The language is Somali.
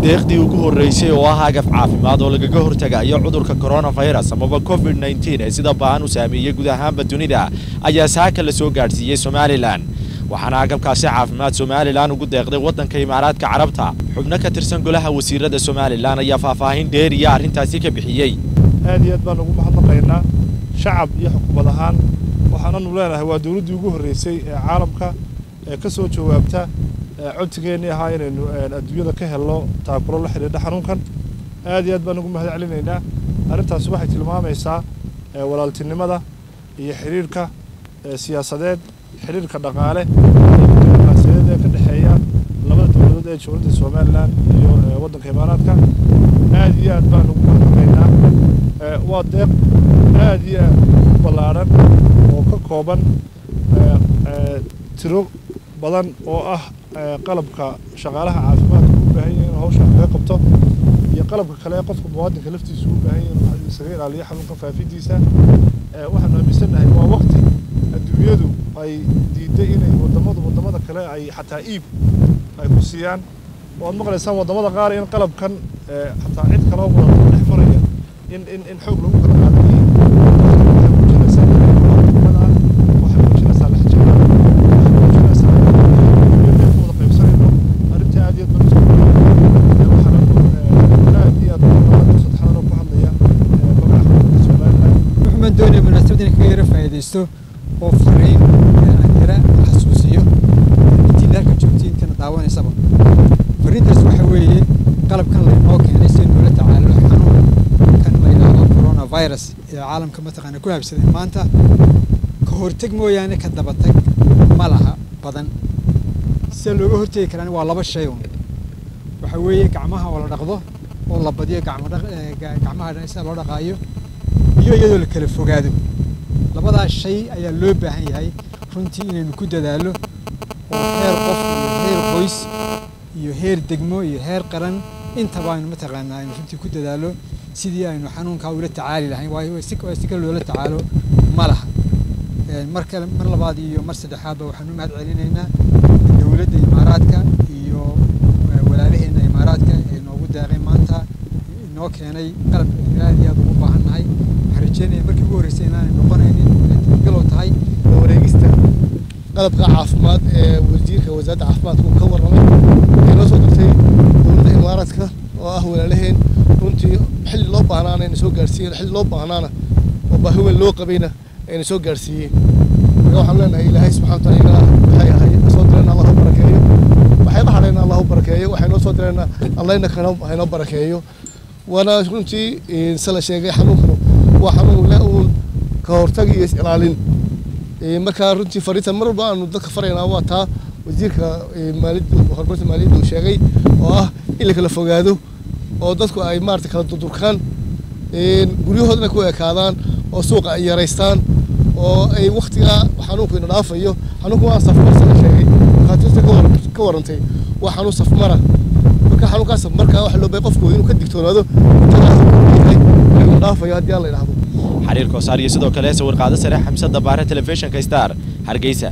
deeqdii ugu horreysay oo ah agaf caafimaad oo lagaga hortagayo cudurka koronafirus amaba covid nteen ee sida ba'an u saameeyey guud ahaanba dunida ayaa saaka la soo gaadhsiiyey somalilan waxaana agabkaasi caafimaad somalilan ugu deeqday waddanka imaaraadka carabta xubno ka tirsan golaha wasiirada somalilan ayaa faahfaahin dheeriya arrintaasi ka bixiyey aad iyo aad baan ugu mahadnaqaynaa shacab iyo xukuumad ahaan waxaananu leenahay waa dowladdii ugu horreysay ee caalamka ee ka soo jawaabta codsigeennii ahaa inaynu adduunyada ka helno taakulo la xidhiidha xanuunkan aad iyo aad baan ugu mahad celinaynaa arrintaasi waxay tilmaamaysaa walaaltinimada iyo xidhiidhka siyaasadeed xidhiidhka dhaqaale diblomaasiyadeed ee ka dhexeeya labada dowladood ee dowladda somalilan iyo waddanka imaaraadka aad iyo aad baan ugu mahadnaqaynaa waa deeq aad iyo aad u ballaadhan oo ka kooban tiro badan oo ah qalabka shaqaalaha caafimaadka u baahan yahay inuu hawshan kaga qabto iyo qalabka kale qofka muwaadinka laftiisa u baahan yahay inuu isaga ilaaliyo xanuunka faafidiisa waxaanu aaminsannahay waa waqti adduunyadu ay diiday inay wadamadu wadamada kale ay xataa iib ay ku siiyaan waad maqlaysaan wadamada qaar in qalabkan xataa cid kaloo wada dhex maraya in in in xoog lagu kala qaadayay waxay muujinaysaa waxay muujinaysaa lexjecla waxay muujinaysaa wada qaybsanayno arrinta aad iyo aad baan waxaana aad iyo aad sadexadan ku hadlaya magaca somaliland wuxuumaan doonaya munaasabad inay kaga yara faa'iidaysto oo fariin aan yara xasuusiyo intii dalka joogtay intana daawanaysaba fariintaas waxa weeye qalabkan laynoo keenay si noola tacaalo xanuunkan la yidhaahdo coronavirus ee caalamka mataqaana ku habsaday maanta ka horteg mooyaane ka dabatag ma laha badan sida looga hortegi karaan waa laba shay un waxa weeye gacmaha oo la dhaqdo oo la badiyo gacmo gacmaha sida loo dhaqaayo iyo iyadoo la kala fogaado labadaas shay ayaa loo baahan yahay runtii inaynu ku dadaallo oo heer qof iyo heer qoys iyo heer degmo iyo heer qaran intaba aynu mataqaanaa aynu runtii ku dadaallo sidii aynu xanuunkaa ula tacaali lahayn waayo si kale loola tacaalo ma laha mar kale mar labaad iyo mar saddexaadba waxaanu mahad celinaynaa dowladda imaaraadka iyo walaalaheenna imaaraadka ee noogu deeqay maanta inoo keenay qalab aad iyo aad ugu baahan nahay waxaan rajeynaya markii ugu horreysay inaanay noqonaynin inay galow tahay wareegista qalabka caafimaad ee wasiirka wasaaradda caafimaadka uu ka warramay waxay noo soo dirtay dowladda imaaraadka oo ah walaalaheen runtii xilli loo baahnaana ayna soo gaarsiiyeen xilli loo baahnaana oo baahi weyn loo qabayna ayna soo gaarsiiyeen marka waxaan leenahay ilaahay subxana wataala waxay ahay soo direen allah u barakeeyo waxayba hadhayna allah u barakeeyo waxay noo soo direen allahna kana haynoo barakeeyo waana runtii se la sheegay xanuunkanu waa xanuun le uun ka hortag iyo is-ilaalin markaa runtii fariinta mar walba aanu dadka faraynaa waa taa wasiirka maaliyadda horumarinta maaliyadda uu sheegay oo ah in la kala fogaado oo dadku ay maarata kala durdurkaan guryahoodana ku ekaadaan oo suuqa ay yaraystaan oo ay waktigaa xanuunku ina dhaafayo xanuunku waa safmarsa la sheegay dhakhaatiirta ka warantay waa xanuun safmara marka xanuunkaas markaa waxa loo bay qofku inuu ka digtoonaado yahay ina dhaafayo haddii aan la idhaahdo xariir koosaar iyo sidoo kale sawir qaado sare xamse dabaare telefishinka star hargeysa